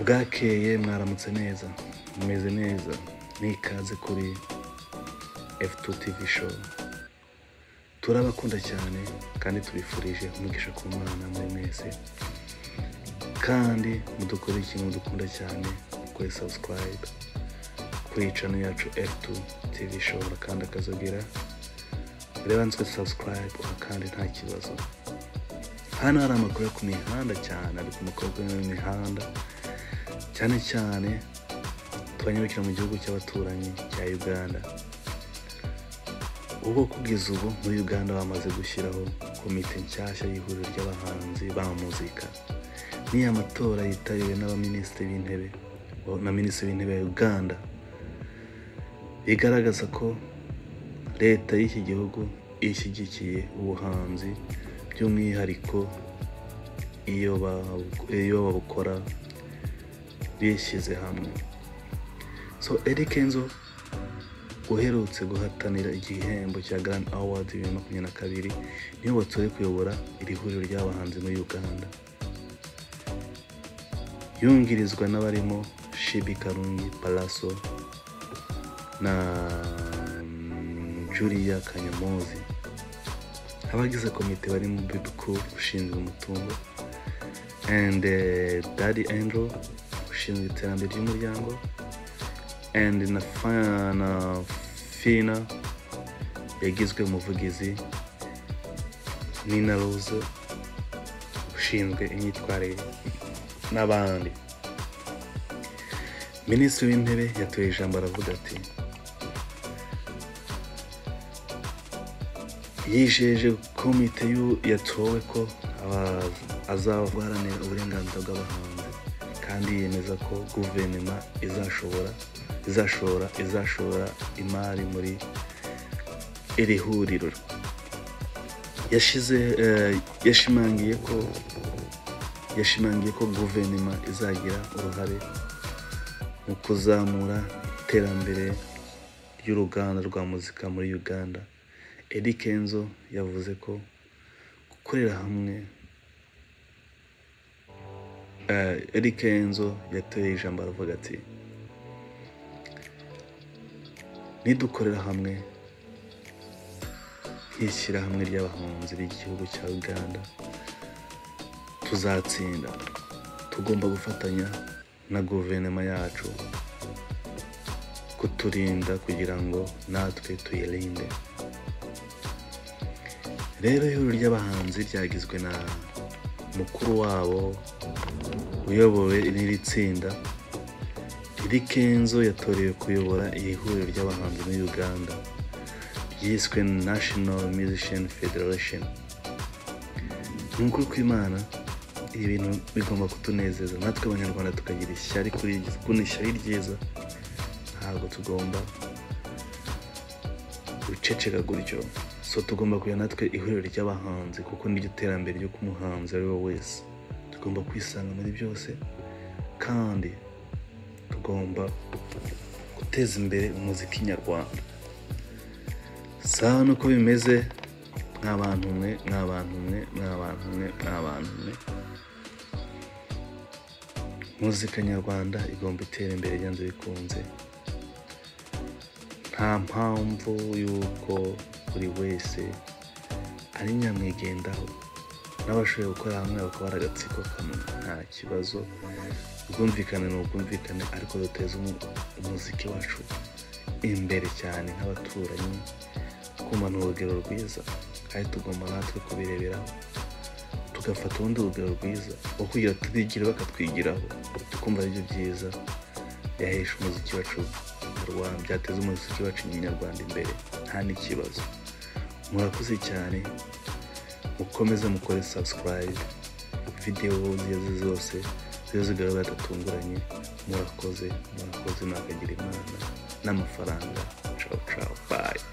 bwakeye mwaramutse neza mumeze neza ni ikaze kuri efutu tivi showu turabakunda cyane kandi tubifurije umugisha ku mwana muri mwese kandi mudukore ikintu dukunda cyane kuri sabusikarayibe kuri cano yacu efutu tivi showu kandi akazogira reba nswe sabusikarayibe kandi nta kibazo hano hari amakuru yo ku mihanda cyane ari ku mukobwa w'imihanda cyane cyane tubanyarukira mu gihugu cy'abaturanyi cya uganda ubwo kugeza ubu muri uganda bamaze gushyiraho komite nshyashya y'ihuriro ry'abahanzi ba muzika ni amatora yitabiwe n'abaminisitiri b'intebe na minisitiri w'intebe ya uganda bigaragaza ko leta y'iki gihugu ishyigikiye ubuhanzi by'umwihariko iyo babu- iyo babukora bishyize hamwe so eric enzo uherutse guhatanira igihembo cya grand award bibiri na makumyabiri na kabiri niwe watowe kuyobora iri huriro ry'abahanzi muri uganda yungirizwa n'abarimo shibi karungi palaso na mm, julia kanyamuzi abagize komite barimo bibi cool ushinzwe umutungo and eh, daddy andrew ushinzwe iterambere ry'umuryango and na, Fa- na fina yagizwe umuvugizi nina rose ushinzwe imyitwarire n'abandi minisitiri w'intebe yatoye ijambo aravuga ati yijeje komite y'u- yatowe ko aba- azabaharanira uburenganzira bw'abahanzi kandi yemeza ko guverinoma izashobora izashora izashora imari muri iri huriro yashize eh, yashimangiye ko yashimangiye ko guverinoma izagira uruhare mu kuzamura iterambere ry'uruganda rwa muzika muri uganda edi kenzo yavuze ko gukorera hamwe eh, edi kenzo yateye ijambo aravuga ati nidukorera hamwe nk'ishyirahamwe ry'abahunzi ry'igihugu cya uganda tuzatsinda tugomba gufatanya na guverinoma yacu kuturinda kugira ngo natwe tuyirinde rero ihuriro ry'abahanzi ryagizwe na mukuru wabo uyobowe n'iri tsinda iri kenzo yatorewe kuyobora iri huriro ry'abahanzi muri uganda ryiswe national musician federation ni ukuri kw'imana ibi bintu bigomba kutunezeza natwe abanyarwanda tukagira ishyari kuri iryo- kuno ishyari ryiza ntabwo tugomba guceceka gutyo so tugomba kugira natwe ihuriro ry'abahanzi kuko niryo terambere ryo kumuhanzi ari we wese tugomba kwisanga muri byose kandi tugomba guteza imbere umuziki nyarwanda saa nuko bimeze mw'abantu mwe mw'abantu mwe mw'abantu mwe mw'abantu mwe muzika nyarwanda igomba itera imbere byanze bikunze nta mpamvu y'uko buri wese ari nyamwigendaho n'abashoboye gukorera hamwe bakaba ari agatsiko kamwe nta kibazo ubwumvikane ni ubwumvikane ariko duteza umu- umuziki wacu imbere cyane nk'abaturanyi kumva ni urugero rwiza kandi tugomba natwe kubireberaho tugafata ubundi urugero rwiza aho kugira turigire bakatwigiraho tukumva aribyo byiza byahesha umuziki wacu nyarwanda byateza umuziki wacu nyarwanda imbere nta n'ikibazo murakoze cyane mukomeze mukore subscribe videwo nziza zose ziba zigaragara zidatunguranye murakoze murakoze mwakagira imana n'amafaranga cawu cawu bayi